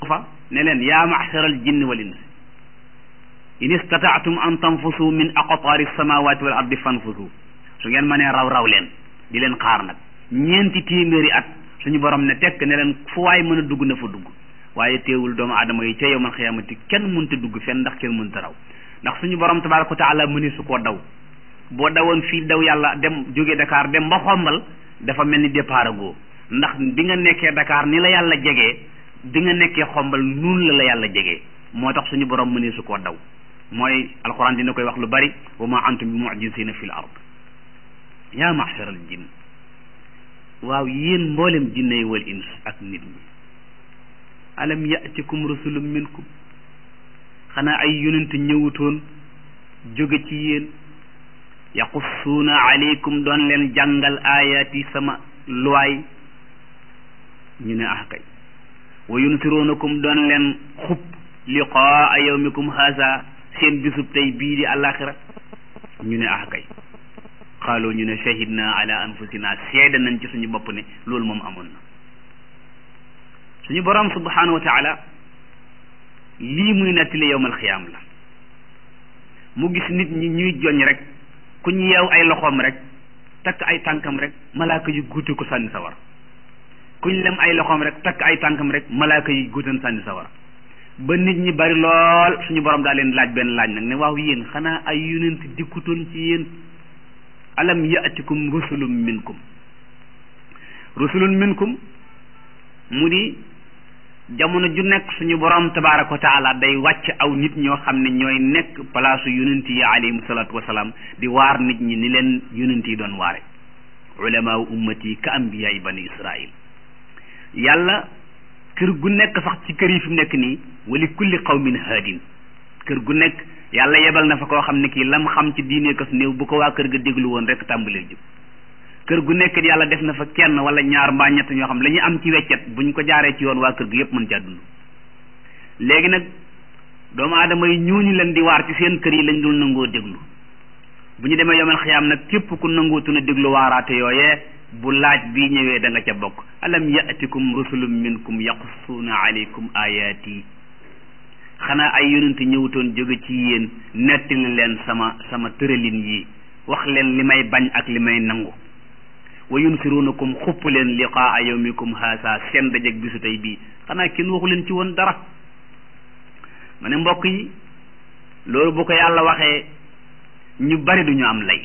fa ne leen yaa maxsaral jinni wal ins in istataatum an tanfusu min aqtaari samawati wal ardi fanfusu su ngeen mënee raw raw leen di leen xaar nag ñeenti téeméeri at suñu borom ne tekk ne leen fu waay mën a dugg na fa dugg waaye teewul doomu aadama yi ca yowmal xiyaamati kenn mënta dugg fenn ndax kenn mënta raw ndax suñu borom tabaraka wa taala mëni su koo daw boo dawoon fii daw yàlla dem jóge Dakar dem ba xombal dafa mel ni départ goo ndax bi nga nekkee Dakar ni la yàlla jegee bi nga nekkee xombal nun la la yàlla jegee moo tax suñu borom mëni su koo daw mooy alquran dina koy wax lu bari wa ma antum bi mu'jizina fil ard yaa maxshar al jinn waaw yéen mboolem jinne wal ins ak nit ñi alam yatikum rusulum minkum xanaa ay yonent ñëwutoon jóge ci yéen yaqussuuna aleykum doon leen jàngal ayaati sama luwaay ñu ne ah kay wa yunsiruunakum doon leen xub liqaa yawmikum haza seen bisub tey bii di àllaaxira ñu ne ah kay xaaloo ñu ne shahidna ala anfusina seede nañ ci suñu bopp ne loolu moom amoon na suñu borom subhanahu wa taala lii muy nettali yowmal xiyaam la mu gis nit ñi ñuy joñ rek ku ñu yeew ay loxoom rek takk ay tànkam rek malaaka yu guute ko sànni sawar ku ñu lem ay loxoom rek takk ay tànkam rek malaaka yi guutan sànni sawar ba nit ñi bari lool suñu borom daa leen laaj benn laaj nag ne waaw yéen xanaa ay yonent dikkutoon ci yéen alam yaatikum rusulun minkum rusulun minkum mu di jamono ju nekk suñu borom tabaraka wa taala day wàcc aw nit ñoo xam ne ñooy nekk palaasu yonent yi alayhim salaatu wasalaam di waar nit ñi ni leen yonent yi doon waare ulamaa ummati ka ambiyaay bani israil yàlla kër gu nekk sax ci kër yi fi mu nekk nii wali kulli qawmin haadin kër gu nekk yàlla yebal na fa koo xam ne kii lam xam ci diine kas néew bu ko waa kër ga déglu woon rek tàmbalee jub kër gu nekk yàlla def na fa kenn wala ñaar mbaa ñett ñoo xam la ñu am ci weccet buñ ko jaaree ci yoon waa kër gi yëpp mën caa dund léegi nag doomu aadama yi ñooñu leen di waar ci seen kër yi lañ dul nangoo déglu bu ñu demee yomal xiyaam nag képp ku nangootu na déglu waaraate yooyee bu laaj bii ñëwee da nga ca bokk alam yatikum rusulum minkum yaqussuuna alaykum ayaati xanaa ay yonent ñëwutoon jóge ci yéen nettali leen sama sama tëralin yi wax leen li may bañ ak li may nangu wa yunsirunakum xupp leen liqaa yawmikum haasa seen dajeg bisu tey bii xanaa kenn waxu leen ci woon dara ma ne mbokk yi loolu bu ko yàlla waxee ñu bari duñu am lay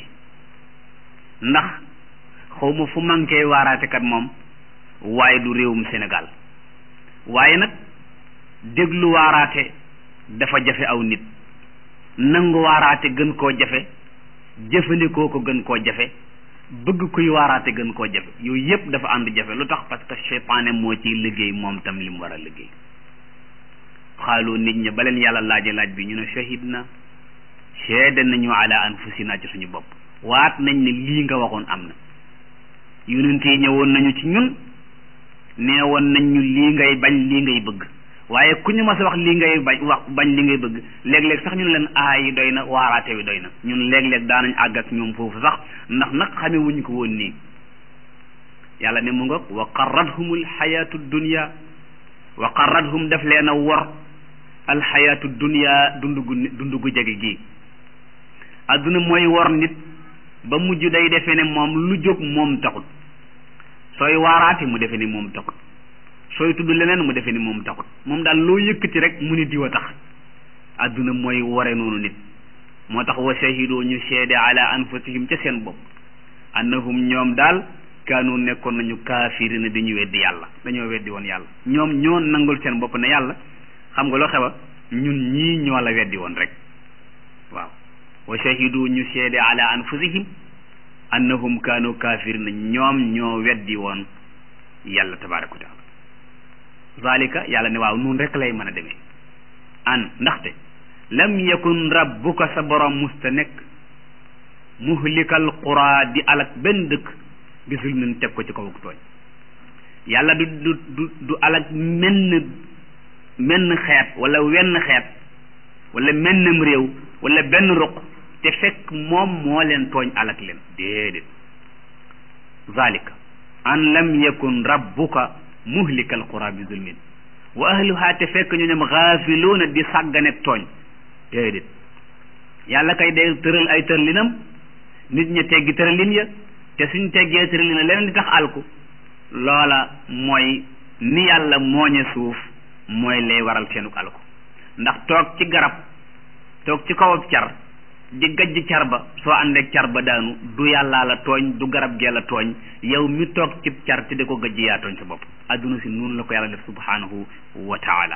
ndax xawma fu manqué waaraatekat moom waaye du réewum Sénégal waaye nag déglu waaraate dafa jafe aw nit nangu waaraate gën koo jafe jëfandikoo ko gën koo jafe bëgg kuy waaraate gën koo jafe yooyu yëpp dafa ànd jafe lu tax parce que seytaane moo ciy liggéey moom tam li mu war a liggéey xaaloo nit ñi ba leen yàlla laaje laaj bi ñu ne shahid na seede nañu ala anfusina ci suñu bopp waat nañ ne lii nga waxoon am na yonent yi ñëwoon nañu ci ñun nee woon nañ ñu lii ngay bañ lii ngay bëgg waaye ku ñu mas a wax lii ngay bañ wax bañ li ngay bëgg léeg-léeg sax ñun leen aay yi doy na waaraate wi doy na ñun léeg-léeg daanañ àgg ak ñoom foofu sax ndax nag xame wuñ ko woon nii yàlla ne mu ngoog wa qarrathum alxayatu dunya wa qarrathum def leen a wor alxayatu dunya dund gu dund gu jege gii adduna mooy wor nit ba mujj day defee ne moom lu jóg moom taxut sooy waaraate mu defee ni moom taxut sooy tudd leneen mu defee ni moom taxut moom daal loo yëkkati rek mu ni diwa tax adduna mooy ware noonu nit moo tax wa shahidoo ñu seede ala anfusihim ca seen bopp annahum ñoom daal kaanu nekkoon nañu kaafirina dañu weddi yàlla dañoo weddi woon yàlla ñoom ñoo nangul seen bopp ne yàlla xam nga loo xewa ñun ñii ñoo la weddi woon rek waaw wa shahidu ñu seede ala anfusihim annahum kaanu kaafirina ñoom ñoo weddi woon yàlla tabaraka wa taala zalika yàlla ne waaw nun rek lay mën a demee an ndaxte lam yakun rabbuka sa borom musta nekk muhlikal qura di alak benn dëkk bi zulmin teg ko ci kaw tooñ yàlla du du du du alak menn menn xeet wala wenn xeet wala mennam réew wala benn ruq te fekk moom moo leen tooñ alak leen déedéet zalika an lam yakun rabbuka muhlikal qura bi zulmin wa ahluha te fekk ñu ñoom xaafiluuna di sàgganek tooñ déedéet yàlla kay day tëral ay tërlinam nit ña teggi tëralin ya te suñ teggee tëralin ya leneen di tax alku loola mooy ni yàlla mooñe suuf mooy lay waral seenuk alku ndax toog ci garab toog ci kawab car di gajj car ba soo àndeek car ba daanu du yàllaa la tooñ du garab gee la tooñ yow mi toog ci car te di ko gajj yaa tooñ sa bopp adduna si noonu la ko yàlla def subhanahu wa taala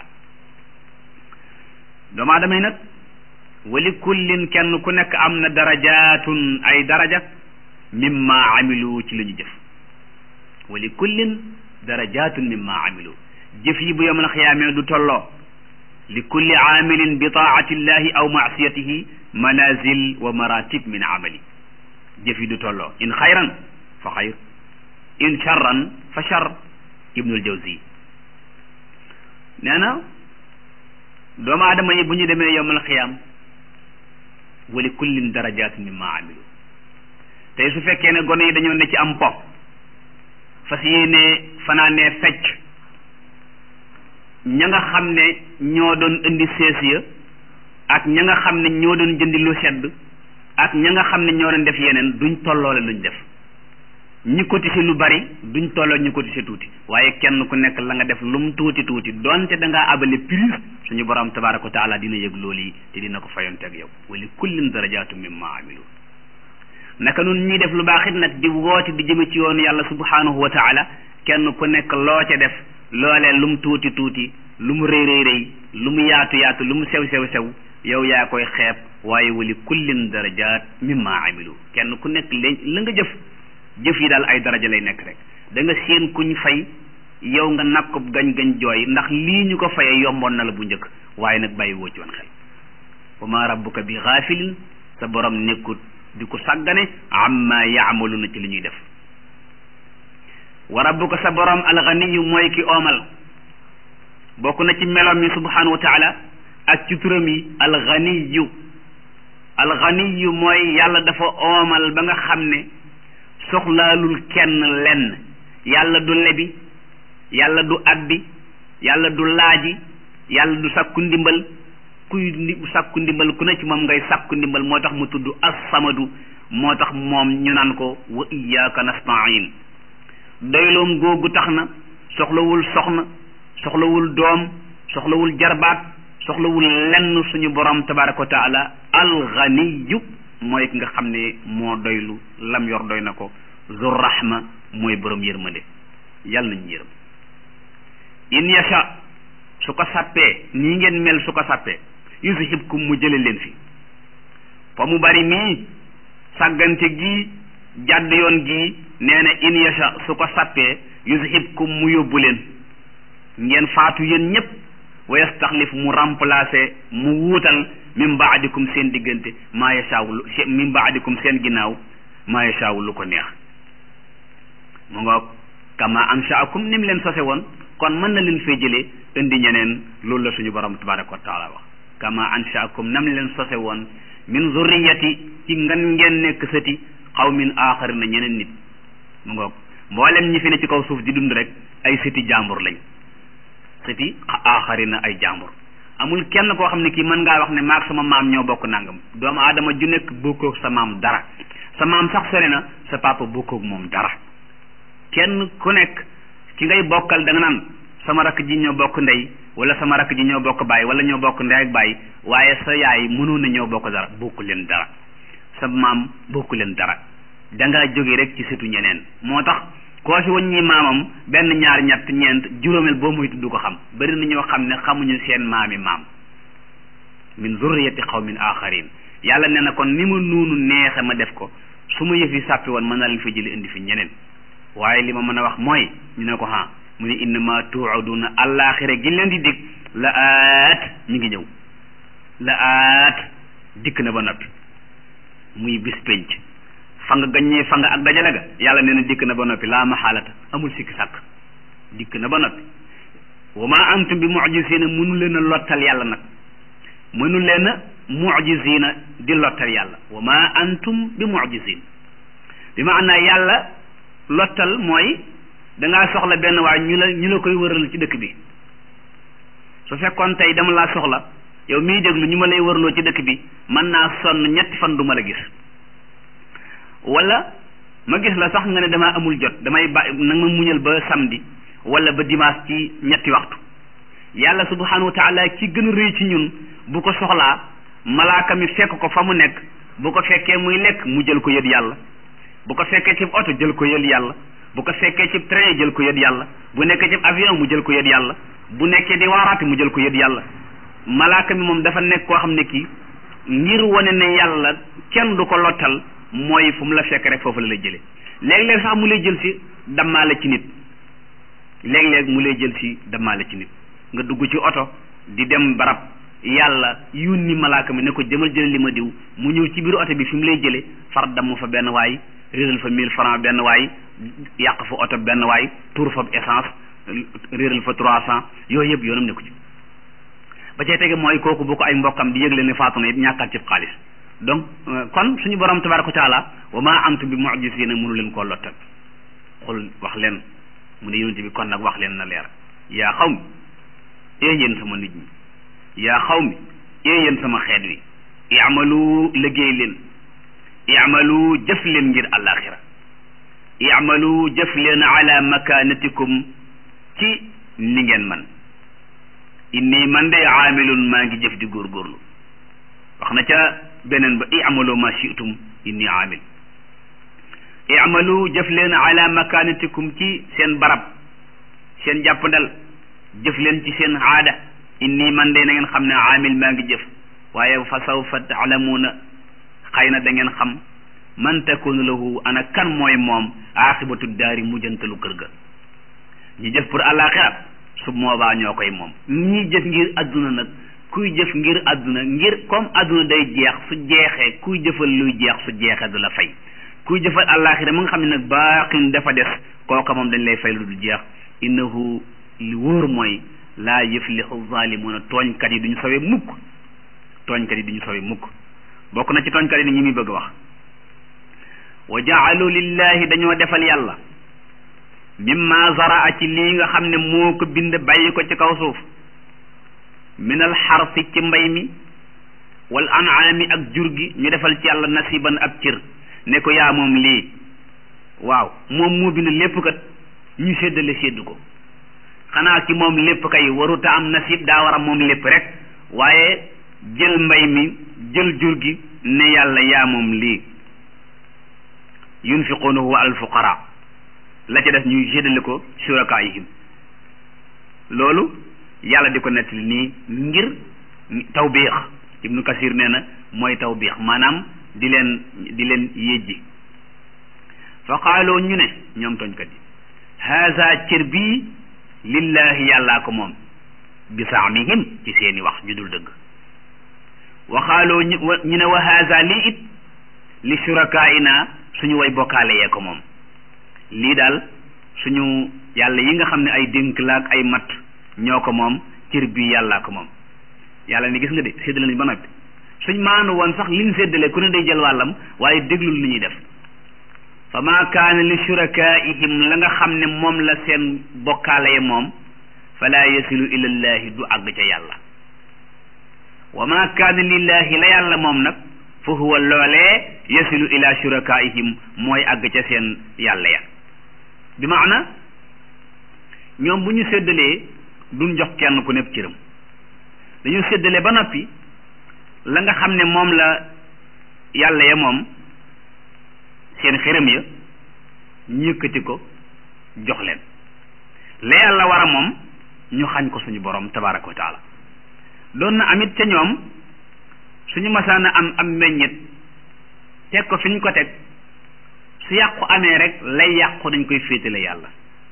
doomu aadama yi nag wali kullin kenn ku nekk am na darajaatun ay daraja mimma amilu ci lu ñu jëf wali kullin darajaatun mimma amilu jëf yi bu yawmal xiyaamee du tolloo li kulli aamilin bi taati llahi aw maasiyatihi manazil wa maratib min amali jëf yi du tolloo in xayran fa xayr in charran fa char ibnul jawzi nee na doomu aadama yi bu ñu demee yowmal xiyaam wali kullin darajatun mimma amilu tey su fekkee ne gone yi dañoo ne ci am po fas yéene fanaanee fecc ña nga xam ne ñoo doon indi sees ya ak ña nga xam ne ñoo doon jëndi lu sedd ak ña nga xam ne ñoo doon def yeneen duñ tolloole luñ def ñi cotisé lu bari duñ tolloo ñu cotisé tuuti waaye kenn ku nekk la nga def lu mu tuuti tuuti donte da ngaa abale prix suñu borom tabaraka wa taala dina yëg loolu yi te dina ko fayonteeg yow wali kullin darajaatu mimma amilu naka nun ñuy def lu baax it nag di woote di jëme ci yoonu yàlla subhanahu wa taala kenn ku nekk loo ca def loolee lu mu tuuti tuuti lu mu rëy rëy rëy lu mu yaatu yaatu lu mu sew sew sew yow yaa koy xeeb waaye wali kullin darajaat mimma amilu kenn ku nekk leen la nga jëf jëf yi daal ay daraja lay nekk rek da nga séen kuñ fay yow nga nag ko gañ-gañ jooy ndax lii ñu ko fayee yomboon na la bu njëkk waaye nag bàyyi woo ci woon xel wa ma rabbuka bi xaafilin sa borom nekkut di ko sàggane amma yaamaluna ci li ñuy def wa rabbuka sa borom alganiyu mooy ki oomal bokk na ci meloom yi subhanahu wa taala ak ci turam yi alganiyu alganiyu mooy yàlla dafa oomal ba nga xam ne soxlaalul kenn lenn yàlla du lebi yàlla du abbi yàlla du laaji yàlla du sakku ndimbal kuy ndi sakku ndimbal ku ne ci moom ngay sakku ndimbal moo tax mu tudd as-samadu moo tax moom ñu naan ko wa iyyaka nasta'in doyloom googu tax na soxlawul soxna soxlawul doom soxlawul jarbaat soxlawul lenn suñu borom tabaraka wa taala alganiyu mooy ki nga xam ne moo doylu lam yor doy na ko zur rahma mooy borom yërmande yàlla nañu yërëm in yasha su ko sàppee nii ngeen mel su ko sàppee yuzhibkum mu jële leen fi fa mu bari mii sàggante gi jàdd yoon gi nee na in yasha su ko sàppee yuzhibkum mu yóbbu leen ngeen faatu yéen ñépp wa yastaxlif mu remplacer mu wuutal min baadikum seen diggante maa yashaaw lu min baadikum seen ginnaaw maa yashaaw lu ko neex mu nga kama anshaakum ni mu leen sose woon kon mën na leen fee jëlee indi ñeneen loolu la suñu borom tabaraka wa taala wax kama anshaakum nam leen sose woon min zurriyati ci ngan ngeen nekk sëti xawmin aaxari na ñeneen nit mu nga mboolem ñi fi ne ci kaw suuf di dund rek ay sëti jàmbur lañ sëti aaxari na ay jàmbur amul kenn koo xam ne kii mën ngaa wax ne maag sama maam ñoo bokk nangam doomu aadama ju nekk bokkoog sa maam dara sa maam sax sori na sa papa bokkoog moom dara kenn ku nekk ki ngay bokkal da nga naan sama rakk ji ñoo bokk ndey wala sama rakk ji ñoo bokk baay wala ñoo bokk ndey ak baay waaye sa yaay mënoon na ñoo bokk dara bokku leen dara sa maam bokku leen dara dangaa jóge rek ci setu ñeneen moo tax koo si waññi maamam benn ñaar ñett ñeent juróomeel boo moytu du ko xam bari na ñoo xam ne xamuñu seen maami maam min zurriyati qawmin axarin yàlla nee na kon ni ma nuunu neexe ma def ko su ma yëf yi sàppi woon mën na leen fa jëli indi fi ñeneen waaye li ma mën a wax mooy ñu ne ko ha mu ne innama tuaduna allaaxira gi leen di dig la aat mi ngi ñëw la aat dikk na ba noppi muy bis penc fa nga gaññee fa nga ak dajale ga yàlla nee na dikk na ba noppi laa maxaalata amul sikki sàkk dikk na ba noppi wa ma antum bi mujisina mënu leen a lottal yàlla nag mënu leen a mujisina di lottal yàlla wa ma antum bi mujisin bi maanaa yàlla lottal mooy dangaa soxla benn waay ñu la ñu la koy wëral ci dëkk bi su fekkoon tey dama laa soxla yow miy déglu ñu ma lay wërloo ci dëkk bi mën naa sonn ñetti fan du ma la gis wala ma gis la sax nga ne damaa amul jot damay ba nag ma muñal ba samedi wala ba dimanche ci ñetti waxtu yàlla subhanahu wa taala ki gën a rëy ci ñun bu ko soxlaa malaaka mi fekk ko fa mu nekk bu ko fekkee muy lekk mu jël ko yët yàlla bu ko fekkee ci oto jël ko yët yàlla bu ko fekkee ci train jël ko yët yàlla bu nekkee ci avion mu jël ko yët yàlla bu nekkee di waaraate mu jël ko yët yàlla malaaka mi moom dafa nekk koo xam ne kii ngir wane ne yàlla kenn du ko lottal mooy fu mu la fekk rek foofu la lay jëlee léeg-léeg sax mu lay jël si dammaale ci nit léeg-léeg mu lay jël si dammaale ci nit nga dugg ci oto di dem barab yàlla yónni malaaka mi ne ko demal jële li ma diw mu ñëw ci biir oto bi fi mu lay jëlee far damm fa benn waay réeral fa mille francs benn waay yàq fa oto benn waay tuur fa essence réeral fa trois cent yooyu yëpp yoonam nekku ci ba cay tege mooy kooku bu ko ay mbokkam di yëgle ne faatu na it ñàkkaat ci xaalis donc kon suñu borom tabaraka wa taala wa ma antum bi mu'jizina mënu leen koo lottal xul wax leen mu ne yonente bi kon nag wax leen na leer yaa xaw mi ee yéen sama nit ñi yaa xaw mi ee yéen sama xeet wi i'malu liggéey leen i'malu jëf leen ngir àllaaxira i'malu jëf leen ala makanatikum ci ni ngeen man inni man de aamilun maa ngi jëf di góorgóorlu wax na ca beneen ba i'malu ma shi'tum inni aamil i'malu jëf leen ala makanatikum ci seen barab seen jàppandal jëf leen ci seen aada inni man de na ngeen xam ne aamil maa ngi jëf waaye fa sawfa taalamuuna xëy na da ngeen xam man takunu lahu ana kan mooy moom aaxibatu daari mujjantalu kër ga ñi jëf pour àllaaxira su boobaa ñoo koy moom ñi jëf ngir adduna nag kuy jëf ngir adduna ngir comme adduna day jeex su jeexee kuy jëfal luy jeex su jeexee du la fay kuy jëfal àllaaxira mu nga xam ne nag baaqin dafa des kooka moom dañ lay fay lu dul jeex innahu li wóor mooy laa yuflixu zaalimuuna tooñkat yi duñu sawee mukk tooñkat yi duñu sawee mukk bokk na ci tooñkat yi ni ñi muy bëgg wax wa jaalu lillahi dañoo defal yàlla mimma zaraa ci lii nga xam ne moo ko bind bàyyi ko ci kaw suuf min al xarsi ci mbay mi wal an'aami ak jur gi ñu defal ci yàlla nasiban ab cër ne ko yaa moom lii waaw moom moo bind lépp kat ñu séddale séddu ko xanaa ki moom lépp kay waruta am nasib daa war a moom lépp rek waaye jël mbay mi jël jur gi ne yàlla yaa moom lii yunfiquunahu ala alfuqara la ca def ñuy séddale ko shurakaayihim loolu yàlla di ko nettali nii ngir tawbiix ibnu kasir nee na mooy tawbiix maanaam di leen di leen yéjji fa qaaloo ñu ne ñoom tooñkat yi haza cër bii lillahi yàllaa ko moom bi saamihim ci seeni wax ju dul dëgg waxaaloo ñu ñu ne wa haza lii it li shurakaina suñu way bokkaale yee ko moom lii daal suñu yàlla yi nga xam ne ay dénk la ak ay matt ñoo ko moom cër bii yàllaa ko moom yàlla ni gis nga de séddale nañ ba noppi suñ maanu woon sax liñ séddale ku ne day jël wàllam waaye déglul li ñuy def fa maa kaana li shurakaihim la nga xam ne moom la seen bokkaale ya moom fala yasilu ila llahi du àgg ca yàlla wa maa kaana lillahi la yàlla moom nag fa huwa loolee yasilu ila shurakaihim mooy àgg ca seen yàlla ya bi maana ñoom bu ñu séddalee duñ jox kenn ku nekk cëram dañu séddale ba noppi la nga xam ne moom la yàlla ya moom seen xërëm ya ñu yëkkati ko jox leen la yàlla war a moom ñu xañ ko suñu borom tabaraka wa taala doon na amit ca ñoom suñu masaana am am meññet teg ko fi ñu ko teg su yàqu amee rek lay yàqu dañ koy féetale yàlla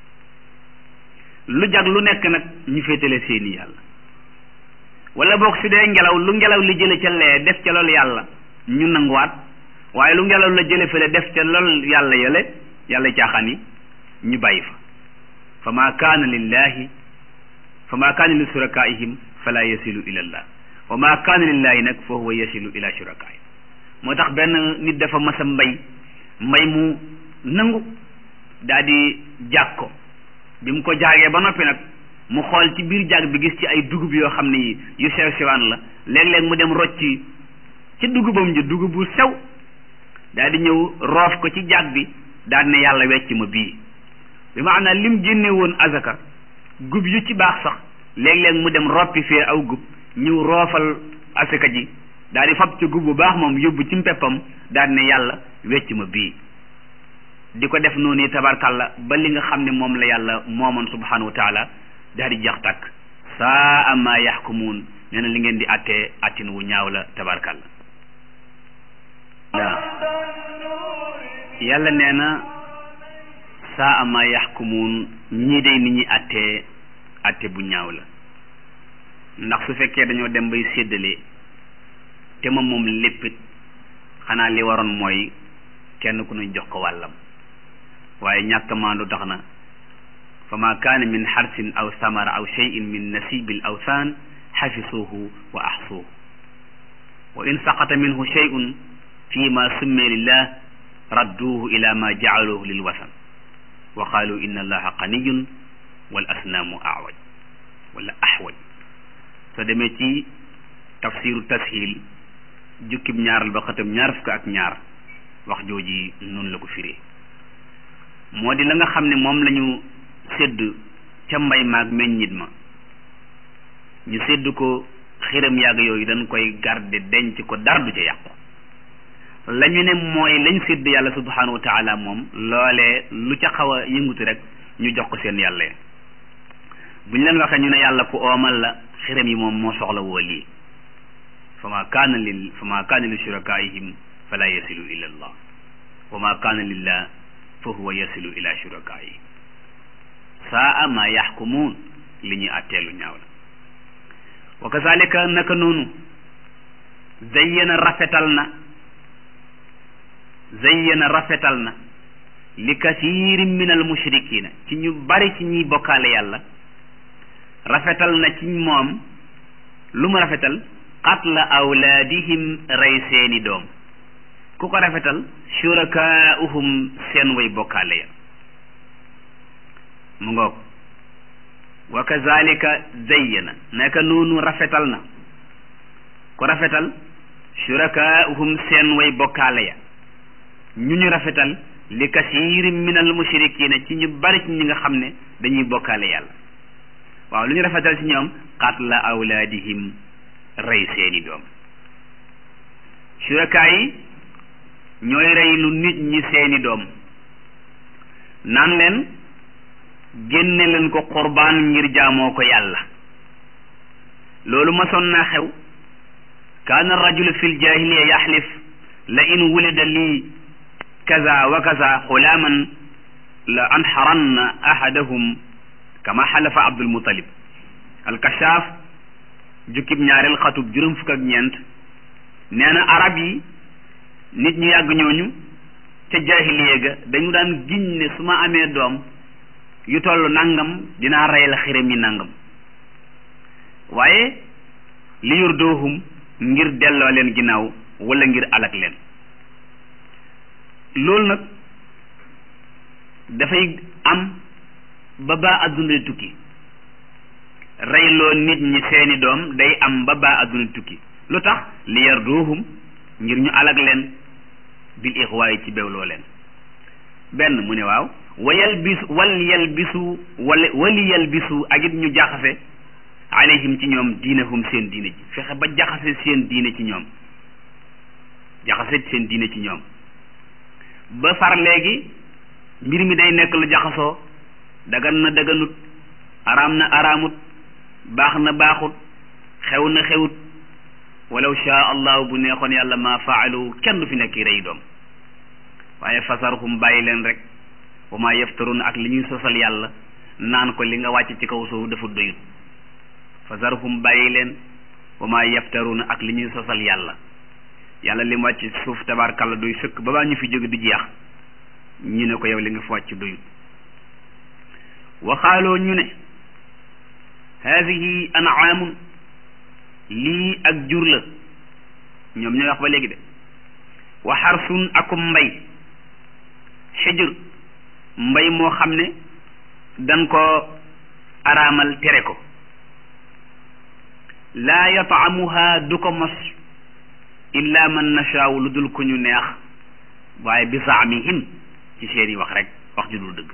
lu jag lu nekk nag ñu féetale seeni yàlla wala boog su dee ngelaw lu ngelaw li jële ca lee def ca loolu yàlla ñu nanguwaat waaye lu ngelaw la jële fële def ca lool yàlla yële yàlla caaxaan yi ñu bàyyi fa fa maa kaana lillahi fa maa kaana li surakaihim fala yasilu ila llah wa maa kaana lillahi nag fa huwa yasilu ila shurakaihim moo tax benn nit dafa mas a mbay mbay mu nangu daa di jàg ko bi mu ko jaagee ba noppi nag mu xool ci biir jàgg bi gis ci ay dugub yoo xam ne yi yu sew sewaan la léeg-léeg mu dem rocci ci dugubam ji dugub bu sew daal di ñëw roof ko ci jàgg bi daal ne yàlla wecc ma bii bi maanaam lim génne woon azaka gub yu ci baax sax léeg-léeg mu dem roppi fee aw gub ñëw roofal asaka ji daal di fab ci gub bu baax moom yóbbu ci mpeppam daal ne yàlla wecc ma bii di ko def noonu tabarkalla ba li nga xam ne moom la yàlla moomoon subhanahu wa taala daal di jax tàkk saa ama yaxkumuun nee na li ngeen di attee attin wu ñaaw la tabarkalla waaw yàlla nee na saa ama yaxkumuun ñii day ni ñuy attee atte bu ñaaw la ndax su fekkee dañoo dem bay séddale te moom moom léppit xanaa li waroon mooy kenn ku ñu jox ko wàllam waaye ñàkk maandu tax na fa ma kaana min xarsin aw samara aw cheyin min nasibil awsaan xafisuuhu wa axsuuhu wa in saqata minhu cheyun fi ma summiya lillah radduuhu ila ma jacaluuhu lil wasan wa qaalu inna allaha ganiyun wal asnaamu awaj wala axwaj soo demee ci tafsiru tashil jukkib ñaaral ba xatam ñaar fukk ak ñaar wax jooji noonu la ko firee moo di la nga xam ne moom la ñu sédd ca mbay maag meññit ma ñu sédd ko xiram yàgg yooyu dañ koy garder denc ko dara du ca yàqu la ñu ne mooy lañ sédd yàlla subhanahu wa taala moom loolee lu ca xaw a yëngutu rek ñu jox ko seen yàlla bu ñu leen waxee ñu ne yàlla ku oomal la xiram yi moom moo soxla woo lii fa ma kaana lil fa ma kaana li shurakaihim fala yasilu ila allah wa ma kaana lillah fa huwa yasilu ila shurakaihim saa ma yaxkumuun li ñuy atteelu ñaaw la wa kazalika naka noonu zayyana rafetal na zayyana rafetal na li kasiirin min al mushrikina ci ñu bari ci ñuy bokkaale yàlla rafetal na ci moom lu mu rafetal qatla awlaadihim rey seeni doom ku ko rafetal shurakaa'uhum seen way bokkaale ya mu ngoog wa kazalika zayyana naka noonu rafetal na ku rafetal shurakaa'uhum seen way bokkaale ya ñu ñu rafetal li kasiirin min al mushrikina ci ñu bari ci ñi nga xam ne dañuy bokkaale yàlla waaw lu ñu rafetal ci ñoom qatla awlaadihim rey seeni doom shurakaa yi ñooy rey lu nit ñi seeni doom naan leen génne leen ko qurbaan ngir jaamoo ko yàlla loolu masoon naa xew kaana rajulu fi ljahiliya yaxlif la in wulida lii kaza wa kaza xulaaman la anxaranna ahadahum kama xalafa abdul mutalib alkashaaf jukkib ñaareel xatub juróom fukk ak ñeent nee na arab yi nit ñu yàgg ñooñu ca jaahiliya ga dañu daan giñ ne su ma amee doom yu toll nangam dinaa rey la xiram yi nangam waaye li yurdoohum ngir delloo leen ginnaaw wala ngir alak leen loolu nag dafay am ba baa adduna tukki reyloo nit ñi seeni doom day am ba baa adduna tukki lu tax li yardoohum ngir ñu alag leen bil ixwaayi ci bewloo leen benn mu ne waaw wa yalbisu wal yalbisu wala wali yalbisu ak it ñu jaxase alayhim ci ñoom diinahum seen diine ji fexe ba jaxase seen diine ci ñoom jaxase seen diine ci ñoom ba far léegi mbir mi day nekk lu jaxasoo dagan na daganut araam na araamut baax na baaxut xew na xewut walaw shaa allahu bu neexoon yàlla ma faalu kenn du fi nekk rey doom waaye fasarhum bàyyi leen rek wa ma yaftarun ak li ñuy sosal yàlla naan ko li nga wàcc ci kaw suuf dafa doyut fasarhum bàyyi leen wa ma yaftarun ak li ñuy sosal yàlla yàlla li mu wàcc ci suuf tabaarkàlla doy sëkk ba baa ñu fi jóge di jeex ñu ne ko yow li nga fi wàcc doyut waxaaloo ñu ne haadihi anaamun lii ak jur la ñoom ñooy wax ba léegi de wa xarsun akum mbay xijr mbay moo xam ne dan ko araamal tere ko laa yataamuha du ko mos illa man nashaaw lu dul ku ñu neex waaye bi zaamihim ci seen i wax rek wax ju dul dëgg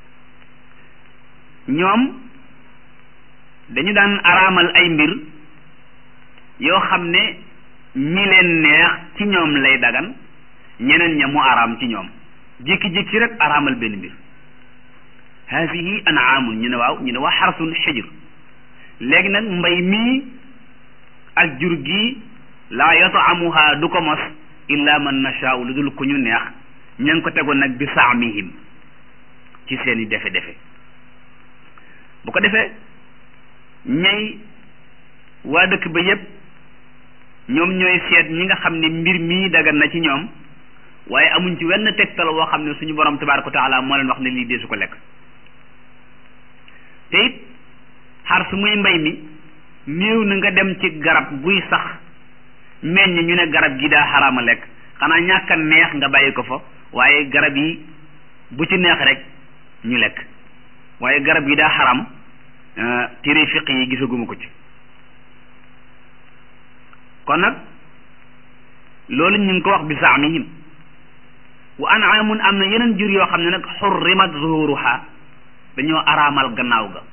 ñoom dañu daan araamal ay mbir yoo xam ne ñi leen neex ci ñoom lay dagan ñeneen ña mu araam ci ñoom jékki-jékki rek araamal benn mbir haadihi anaamun ñu ne waaw ñu ne waa xarsun xijr léegi nag mbay mii ak jur gi laa yataamuha du ko mos illa man nashaau lu dul ku ñu neex ña ngi ko tegoon nag bi saamihim ci seeni defe-defe bu ko defee ñay waa dëkk ba yépp ñoom ñooy seet ñi nga xam ne mbir mii dagan na ci ñoom waaye amuñ ci wenn tegtal woo xam ne suñu borom tabaaraka wa taala moo leen wax ne lii dee su ko lekk te it xar su muy mbay mi néew na nga dem ci garab guy sax meññ ñu ne garab gi daa xaraama lekk xanaa ñàkk a neex nga bàyyi ko fa waaye garab yi bu ci neex rek ñu lekk waaye garab yi daa xaram téere fiq yi gisaguma ko ci kon nag loolu ñu ngi ko wax bi zaamihim wa anaamun am na yeneen jur yoo xam ne nag xurrimat zuhuruha dañoo araamal gannaaw ga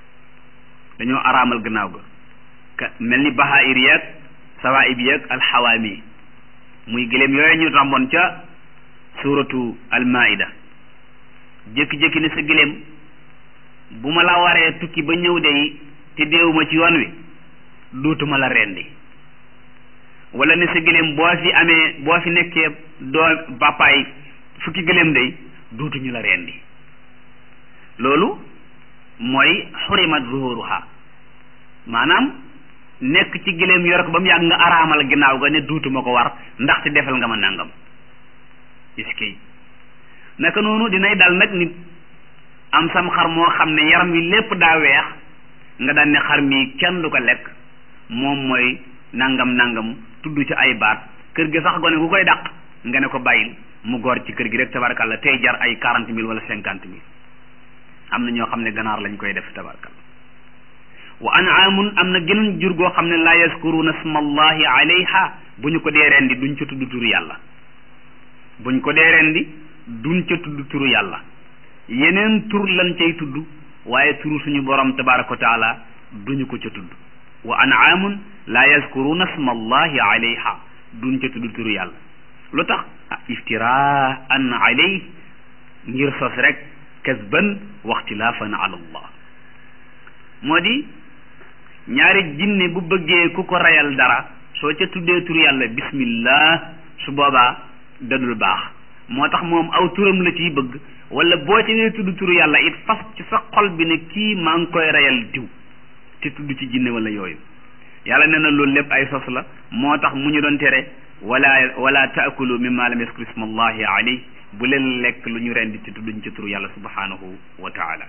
dañoo araamal gannaaw ga ka mel ni bahair yeeg sawaib yeeg alxawaami muy gëléem yooyu ñu tàmboon ca suratu almaida jékki-jékki ne sa gëléem bu ma la waree tukki ba ñëw de te deewuma ci yoon wi dootuma la rendi wala ne sa gëléem boo fi amee boo fi nekkee doo bàppaay fukki gëléem day dootuñu la rendi loolu mooy xurimat zuhuruha maanaam nekk ci gëléem yor ko ba mu yàgg nga araamal ginnaaw ga ne duutuma ko war ndaxte defal nga ma nangam iskay naka noonu dinay dal nag nit am sam xar moo xam ne yaram wi lépp daa weex nga daan ne xar mi kenn du ko lekk moom mooy nangam nangam tudd ci ay baat kër gi sax gone gu koy dàq nga ne ko bàyyil mu góor ci kër gi rek tabarkalla tey jar ay quarante mille wala cinquante mille am na ñoo xam ne ganaar lañ koy def tabarkalla wa anaamun am na geneen jur goo xam ne laa yazkuruna smallahi alayha bu ñu ko dee rendi duñ ca tudd turu yàlla buñ ko dee rendi duñ ca tudd turu yàlla yeneen tur lañ cay tudd waaye turu suñu borom tabaraka wa taala duñu ko ca tudd wa anaamun laa yazkuruna smallahi alayha duñ ca tudd turu yàlla lu tax iftiraan alayh ngir sos rek kasban waxtilaafan ala allah moo di ñaari jinne bu bëggee ku ko reyal dara soo ca tuddee turu yàlla bismillah su boobaa dadul baax moo tax moom aw turam la ciy bëgg wala boo ci nee tudd turu yàlla it fas ci sa xol bi ne kii maa ngi koy reyal diw te tudd ci jinne wala yooyu yàlla nee na loolu lépp ay sos la moo tax mu ñu doon tere wala wala taakulu mimma lam yaskuru ismallahi alayh bu leen lekk lu ñu rendi te tudduñ ci turu yàlla subhanahu wa taala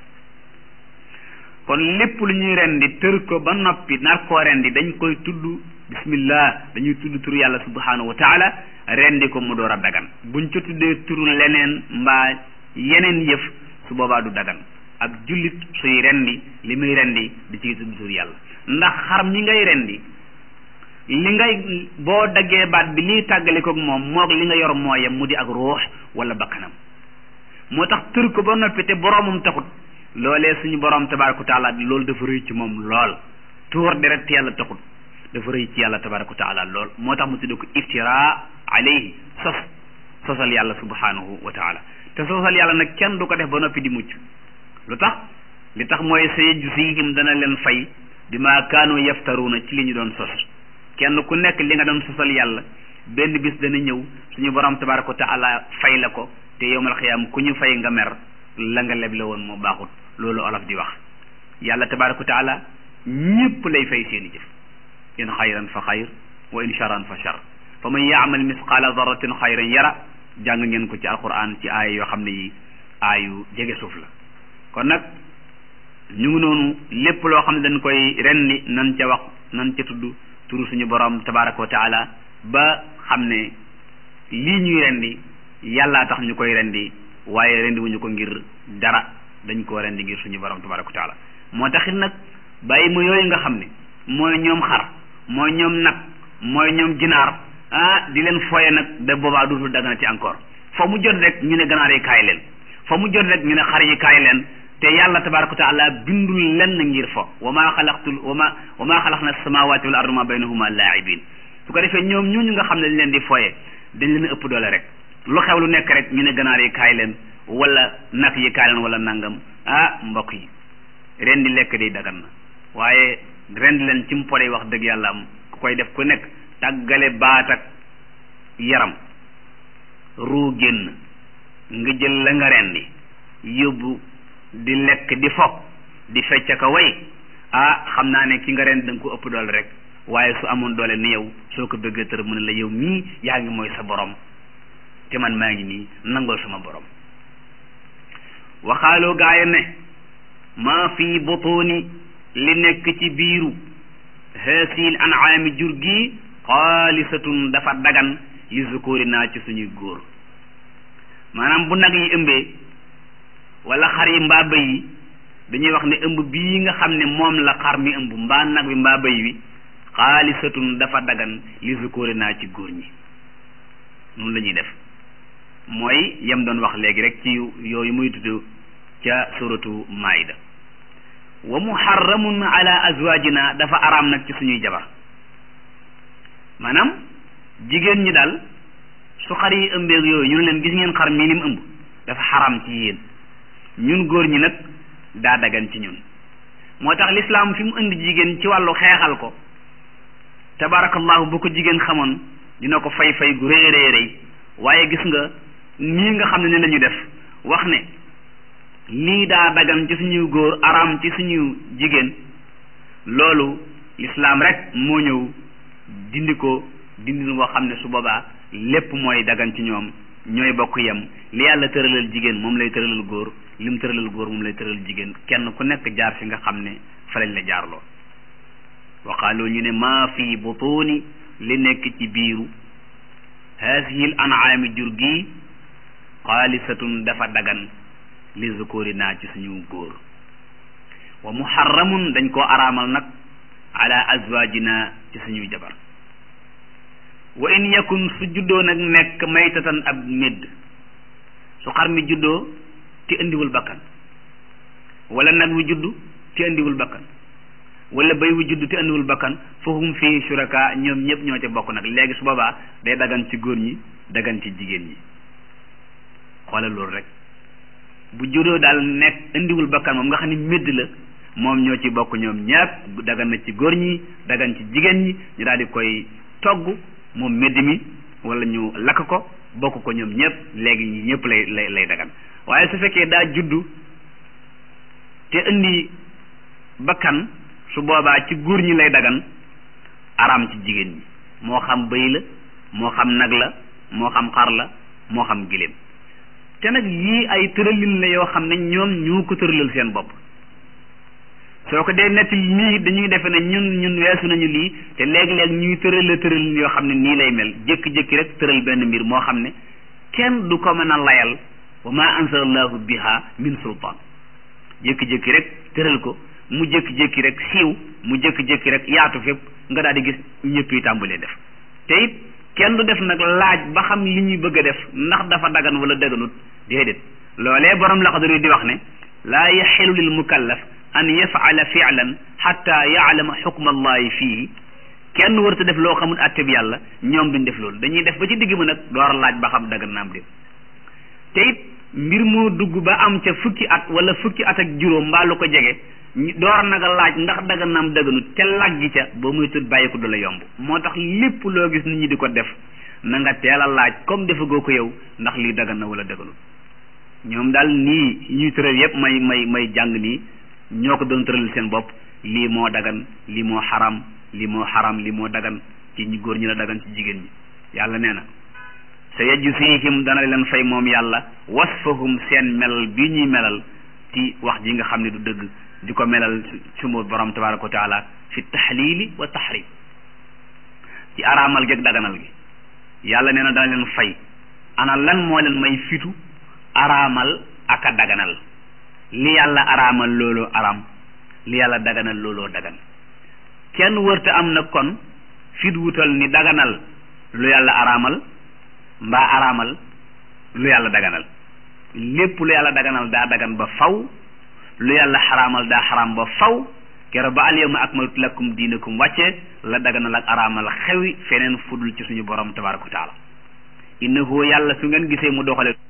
kon lépp lu ñuy rendi tër ko ba noppi nar koo rendi dañ koy tudd bismillah dañuy tudd turu yàlla subhanahu wa taala rendi ko mu door a dagan buñ ca tuddee turu leneen mbaa yeneen yëf su boobaa du dagan ak jullit suy rendi li muy rendi di ci tudd turu yàlla ndax xar mi ngay rendi li ngay boo daggee baat bi liy tàggalikoog moom moog li nga yor mooyam mu di ak ruux wala bakkanam moo tax tër ko ba noppi te boroomam taxut loolee suñu borom tabaraka taala loolu dafa rëy ci moom lool tuur deret yàlla taxut dafa rëy ci yàlla tabaraka taala lool moo tax mu tudde ko iftira alayhi sos sosal yàlla subhanahu wa taala te sosal yàlla nag kenn du ko def ba noppi di mucc lu tax li tax mooy sayajzihim dana leen fay bima kaanu yaftaruuna ci li ñu doon sos kenn ku nekk li nga doon sosal yàlla benn bis dana ñëw suñu borom tabaraka wa taala fay la ko te yowmal xiyaam ku ñu fay nga mer la nga leble woon moo baaxut loolu olof di wax yàlla tabaraka wa taala ñépp lay fay seeni jëf in xayran fa xayr wa in charan fa char fa man yaamal misqaala daratin xayran yara jàng ngeen ko ci alquran ci aaya yoo xam ne yi aayu jege suuf la kon nag ñu ngi noonu lépp loo xam ne dañ koy rendi nan ca wax nan ca tudd turu suñu borom tabaraka wa taala ba xam ne lii ñuy rendi yàllaa tax ñu koy rendi waaye rendi wuñu ko ngir dara dañ koo rendi ngir suñu borom tabaraka wa taala moo taxit nag bàyyi ma yooyu nga xam ne mooy ñoom xar mooy ñoom nag mooy ñoom ginaar ah di leen foye nag da boobaa dootul dagana ci encore fa mu jot rek ñu ne ganaar yi kaay leen fa mu jot rek ñu ne xar yi kaay leen te yàlla tabaraka wa taala bindul lenn ngir fo wa maa xalaqtul wa ma wa maa xalaqna samawati wal arda ma baynahuma laibin su ko defee ñoom ñooñu nga xam ne dañ leen di foye dañ leen ëpp doole rek lu xew lu nekk rek ñu ne ganaar yi kaay leen wala nag yi kaay leen wala nangam ah mbokk yi ren di lekk day dagan na waaye ren di leen ci mu podey wax dëgg yàlla am ku koy def ku nekk tàggale baat ak yaram ruu génn nga jël la nga rendi yóbbu di lekk di fo di fecc ka way ah xam naa ne ki nga rendi da nga ko ëpp doole rek waaye su amoon doole ni yow soo ko bëggee tër mu ne la yow mii yaa ngi mooy sa borom te man maa ngi nii nangol sama borom waxaaloo gaaya ne maa fi butuni li nekk ci biiru haasil an'aami jur gi xaalisatun dafa dagan li zukuri naa ci suñuy góor maanaam bu nag yi ëmbee wala xar yi mbaa bëy yi dañuy wax ne ëmb bii nga xam ne moom la xar mi ëmb mbaa nag bi mbaa bëy wi xaalisatun dafa dagan li zukuri naa ci góor ñi noonu la ñuy def mooy yem doon wax léegi rek ci yooyu muy tudd ca suratu maida wa muharramun ala azwajina dafa araam nag ci suñuy jabar maanaam jigéen ñi daal su xar yi ëmbeeg yooyu ñu ne leen gis ngeen xar mii lim ëmb dafa xaram ci yéen ñun góor ñi nag daa dagan ci ñun moo tax lislaam fi mu indi jigéen ci wàllu xeexal ko tabarakallahu bu ko jigéen xamoon dina ko fay fay gu rëy rëy rëy waaye gis nga nii nga xam ne ni la ñu def wax ne lii daa dagan ci suñu góor araam ci suñu jigéen loolu lislaam rek moo ñëw dindi ko dindi boo xam ne su boobaa lépp mooy dagan ci ñoom ñooy bokk yem li yàlla tëralal jigéen moom lay tëralal góor li mu tëralal góor moom lay tëralal jigéen kenn ku nekk jaar fi nga xam ne fa lañ la jaarloo waqaaloo ñu ne maa fi butuni li nekk ci biiru haasihi l anaami jur gi xaalisatun dafa dagan li zukuri naa ci suñu góor wa muharramun dañ koo araamal nag ala azwajina ci suñuy jabar wa in yakun su juddoo nag nekk maytatan ab médd su xar mi juddoo te indiwul bakkan wala nag wi juddu te indiwul bakkan wala bay wu juddu te indiwul bakkan fahum fii shuraka ñoom ñëpp ñoo ca bokk nag léegi su boobaa day dagan ci góor ñi dagan ci jigéen ñi xoolal loolu rek bu juddoo daal nekk indiwul bakkan moom nga xam ne médd la moom ñoo ci bokk ñoom ñëpp dagan na ci góor ñi dagan ci jigéen ñi ñu daal di koy togg moom médd mi wala ñu lakk ko bokk ko ñoom ñëpp léegi ñi ñëpp lay lay lay dagan waaye su fekkee daa juddu te indi bakkan su boobaa ci góor ñi lay dagan araam ci jigéen ñi moo xam bëy la moo xam nag la moo xam xar la moo xam giléem te nag yii ay tëralin la yoo xam ne ñoom ñoo ko tëralal seen bopp soo ko dee netti nii dañuy defe ne ñun ñun weesu nañu lii te léeg-léeg ñuy tërala tëralin yoo xam ne nii lay mel jékki-jékki rek tëral benn mbir moo xam ne kenn du ko mën a layal wa ma anzalallahu biha min sultaan jékki-jékki rek tëral ko mu jékki-jékki rek siiw mu jékki-jékki rek yaatu fépp nga daal di gis ñëpp yi tàmbalee def te it kenn du def nag laaj ba xam li ñuy bëgg a def ndax dafa dagan wala daganut déedéet loolee borom laxadari di wax ne laa yaxilu lil mukallaf an yafala filan xatta yaalama xukma allahi fii kenn warta def loo xamul atte bi yàlla ñoom duñ def loolu dañuy def ba ci digg ma nag door laaj ba xam dagan naam déet te it mbir moo dugg ba am ca fukki at wala fukki at ak juróom mbaa lu ko jege door nag a laaj ndax dagan naam daganut te laggi ca ba muy tut bàyyi ko du la yomb moo tax lépp loo gis nit ñi di ko def na nga teel a laaj comme defagoo ko yow ndax lii dagan na wala daganut ñoom daal nii ñuy tëral yépp may may may jàng nii ñoo ko doon tëral seen bopp lii moo dagan lii moo xaram lii moo xaram lii moo dagan ci ñi góor ñi la dagan ci jigéen ñi yàlla nee na sa yajzihim dana leen fay moom yàlla wasfahum seen melal bi ñuy melal ci wax ji nga xam ne du dëgg di ko melal sumu borom tabaraka wa taala fi taxlili wa taxrim ci araamal gi ak daganal gi yàlla nee na dana leen fay ana lan moo leen may fitu araamal ak a daganal li yàlla araamal loolu araam li yàlla daganal looloo dagan kenn wërta am nag kon fit wutal ni daganal lu yàlla araamal mbaa araamal lu yàlla daganal lépp lu yàlla daganal daa dagan ba faw lu yàlla xaraamal daa xaraam ba faw kero ba al yawma akmaltu lakum diinakum wàcce la daganal ak araamal xewi feneen fudul ci suñu borom tabaraka wa taala innahu yàlla su ngeen gisee mu doxale